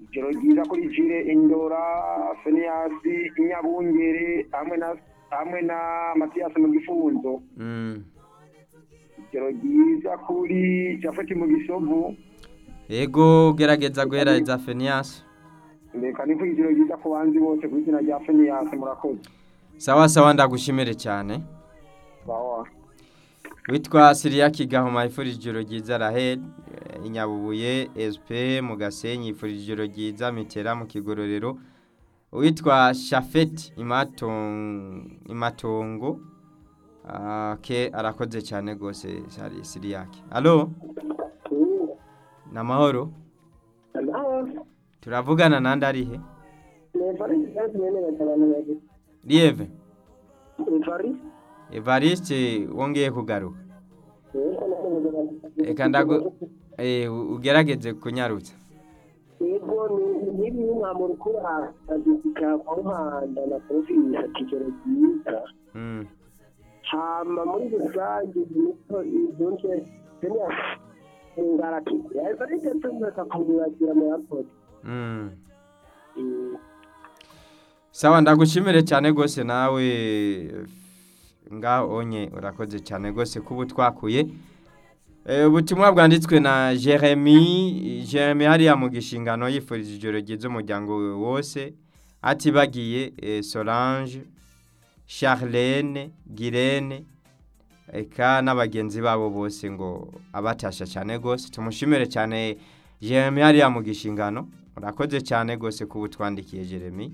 Ijoro ryiza kuri Jule Indora, Soniasi, Inyabungere hamwe na hamwe na Mathias mu gifunzo. Ijoro ryiza kuri Japhet mu gisovu. Yego gerageza guhereza Fenias. Reka ni ijoro ryiza ku banzi bose ku izina rya Fenias murakoze. Sawa sawa ndagushimire cyane. Sawa. witwa siriya kigahoma yifurije ijoro ryiza raheli inyabubuye esipe mu gasenyi yifurije ijoro ryiza mitera mu kigororero witwa shafeti imatongo ke arakoze cyane rwose siriyake alo ni amahoro turavugana nandi arihe riyeve evariste wongeye kugaruka reka ndago eh, ugerageze kunyarutsa yego niba umwambaro ukora agezeka ku muhanda na provinsi ikigero cyiza Mm. hama muri rusange imico izunje tenya ngaraki yego ariko tumeka kumwakira mu airport Mm. sawa ndagushimire cyane rwose nawe nga onye urakoze cyane rwose kuba twakuye Eh, ubutumwa bwanditswe na jeremy jeremy hariya mu gishingano yifurije ijoro ryiza umuryango we wose atibagiye eh, solange charlene girene eka n'abagenzi babo bose ngo abatasha cyane rwose tumushimire cyane jeremy hariya mu gishingano urakoze cyane rwose kuba utwandikiye jeremy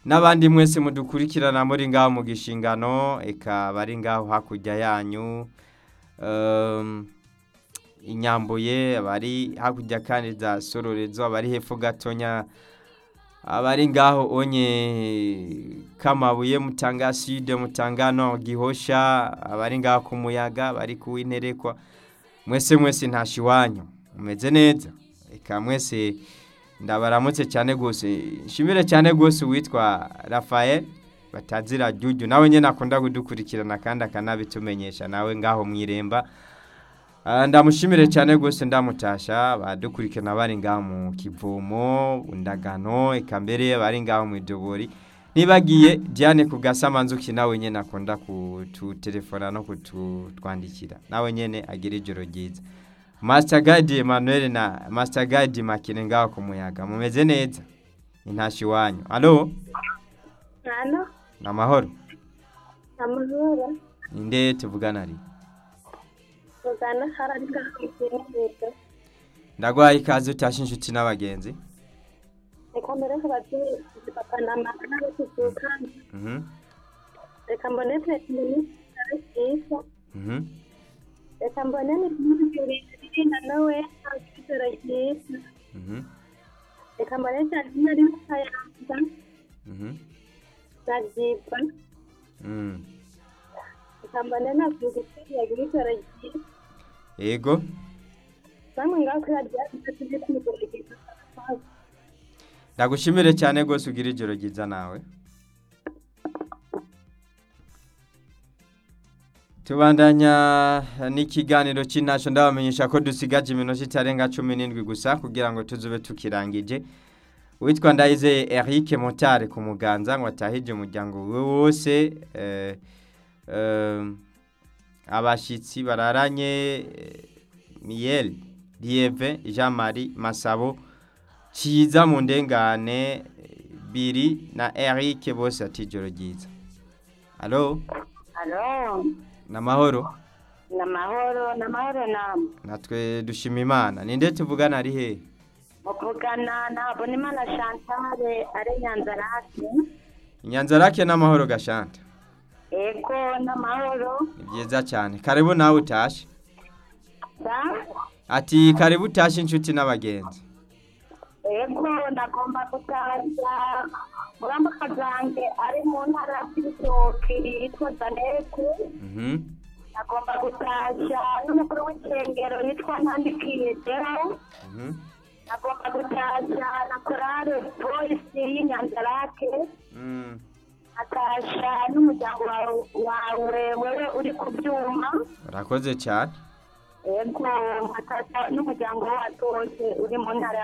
n'abandi mwese mudukurikirana muri ngaho mu gishingano eka bari ngaho hakurya yanyu Ehm, inyambuye abari hakurya kandi za sororezo abari hepfo gatonya abari ngaho onye kamabuye mutanga side mutangano gihosha abari ngaho ku muyaga bari kuwinterekwa mwese mwese ntashi iwanyu mumeze neza reka mwese ndabaramutse cyane rwose nshimire cyane rwose uwitwa rafael batazira jyujyu nawe nyine akunda kudukurikirana kandi akanabitumenyesha nawe ngaho mu iremba Ah, ndamushimire cyane rwose ndamutasha badukurikirana bari ngaho mu kivomo undagano eka mbere bari ngaho mu idobori nibagiye diane ku gasamanzuki nawe nyine akunda kututelefona no kututwandikira nawe nyine agira ijoro ryiza masitagadi emanuweli na masitagadi makine ngaho ku muyaga mumeze neza intashyo iwanyu alo Hano ni amahoro amahoro ninde tuvugana ari mugana harari ngahamugenzo ndagwaye ikaze utashe inshuti n'abagenzi reka mbere ko babyeyi papa na mama n'abatuzuka Mhm, reka mbone perezida minisitiri cyiza mhm. reka mbone n'ibindi birinda nawe ntabwo cyiza Mhm, reka mbone cyane nari musayanza mhm, na byiza mm. reka mbone na byugisi yagira ijoro cyiza yego bamwe ngaho kuri radiyo tujye tumugura cyiza ndagushimire cyane rwose ugira ijoro ryiza nawe tubandanya n'ikiganiro cy'intashyo ndabamenyesha ko dusigaje iminota itarenga cumi n'indwi gusa kugira ngo tuzube tukirangije uwitwa ndayizeye eric motari ku muganza ngo atahije umuryango we wose eh, eh, abashyitsi bararanye eh, miyeli dieve jean marie masabo cyiza mu ndengane biri na eric bose ati ijoro ryiza alo Alo, ni amahoro ni amahoro, ni amahoro namwe. natwe dushima imana ninde tuvugana ari he Muvugana na Habonimana Chantal ari Nyanza Rasi. inyanza rake n'amahoro gashanta Ego, ni amahoro. ni byiza cyane karibu nawe utashe Sa? ati karibu utashe inshuti n'abagenzi Ego, ndagomba gutaza. Murambuka zanjye ari mu ntara y'ibitoki yitwa Zanete. Mhm. Ndagomba gutashya n'umukuru w'insengero yitwa Ntandikiye Deo. Mhm. Ndagomba gutashya na korale polisi y'Inyanza Rake. Mm. akasha n'umuryango wawe- wawe wewe uri ku byuma urakoze cyane yego akasha n'umuryango wacu wose uri mu ntara